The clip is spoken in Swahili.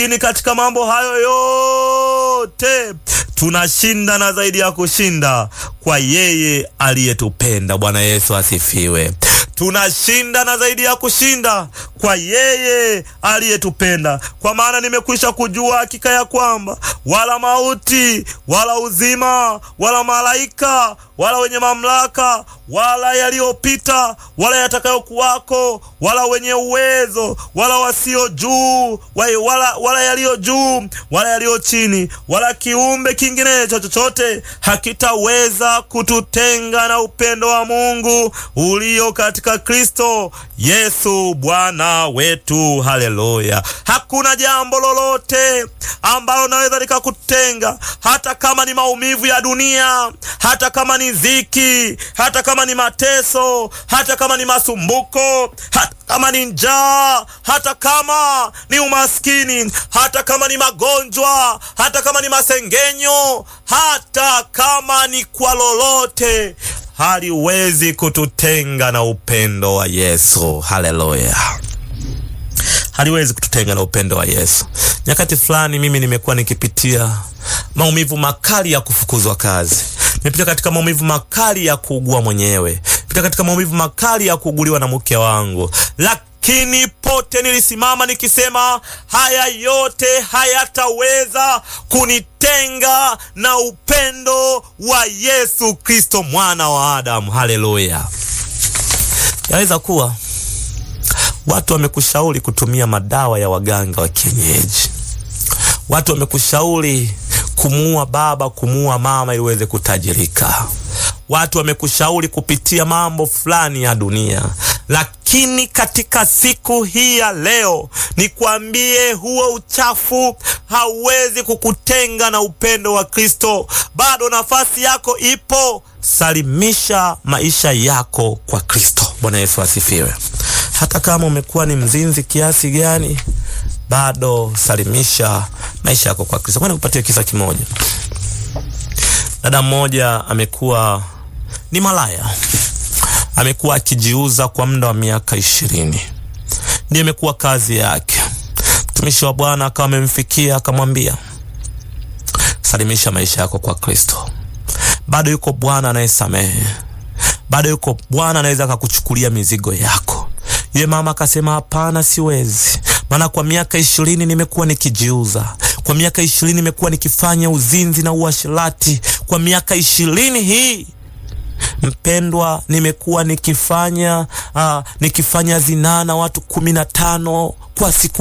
lakini katika mambo hayo yote tunashinda na zaidi ya kushinda kwa yeye aliyetupenda. Bwana Yesu asifiwe. Tunashinda na zaidi ya kushinda kwa yeye aliyetupenda. Kwa maana nimekwisha kujua hakika ya kwamba wala mauti wala uzima wala malaika wala wenye mamlaka wala yaliyopita wala yatakayokuwako wala wenye uwezo wala wasio juu wala, wala yaliyo juu wala yaliyo chini wala kiumbe kinginecho chochote hakitaweza kututenga na upendo wa Mungu ulio katika Kristo Yesu Bwana wetu. Haleluya! Hakuna jambo lolote ambalo naweza likakutenga, hata kama ni maumivu ya dunia, hata kama ni dhiki, hata kama ni mateso, hata kama ni masumbuko, hata kama ni njaa, hata kama ni umaskini, hata kama ni magonjwa, hata kama ni masengenyo, hata kama ni kwa lolote haliwezi kututenga na upendo wa Yesu. Haleluya, haliwezi kututenga na upendo wa Yesu. Nyakati fulani mimi nimekuwa nikipitia maumivu makali ya kufukuzwa kazi, nimepitia katika maumivu makali ya kuugua mwenyewe, nimepitia katika maumivu makali ya kuuguliwa na mke wangu, lakini pote nilisimama nikisema, haya yote hayataweza kunitenga na upendo wa Yesu Kristo mwana wa Adamu. Haleluya! Yaweza kuwa watu wamekushauri kutumia madawa ya waganga wa kienyeji, watu wamekushauri kumuua baba, kumuua mama ili uweze kutajirika, watu wamekushauri kupitia mambo fulani ya dunia lakini katika siku hii ya leo nikwambie, huo uchafu hauwezi kukutenga na upendo wa Kristo. Bado nafasi yako ipo, salimisha maisha yako kwa Kristo. Bwana Yesu asifiwe. Hata kama umekuwa ni mzinzi kiasi gani, bado salimisha maisha yako kwa Kristo. Kwani kupatia kisa kimoja, dada mmoja amekuwa ni malaya amekuwa akijiuza kwa muda wa miaka ishirini, ndiyo imekuwa kazi yake. Mtumishi wa Bwana akawa amemfikia akamwambia, salimisha maisha yako kwa Kristo. Bado yuko Bwana anayesamehe, bado yuko Bwana anaweza akakuchukulia mizigo yako. Yule mama akasema, hapana, siwezi, maana kwa miaka ishirini nimekuwa nikijiuza, kwa miaka ishirini nimekuwa nikifanya uzinzi na uasherati, kwa miaka ishirini hii Mpendwa, nimekuwa nikifanya uh, nikifanya zinaa na watu kumi na tano kwa siku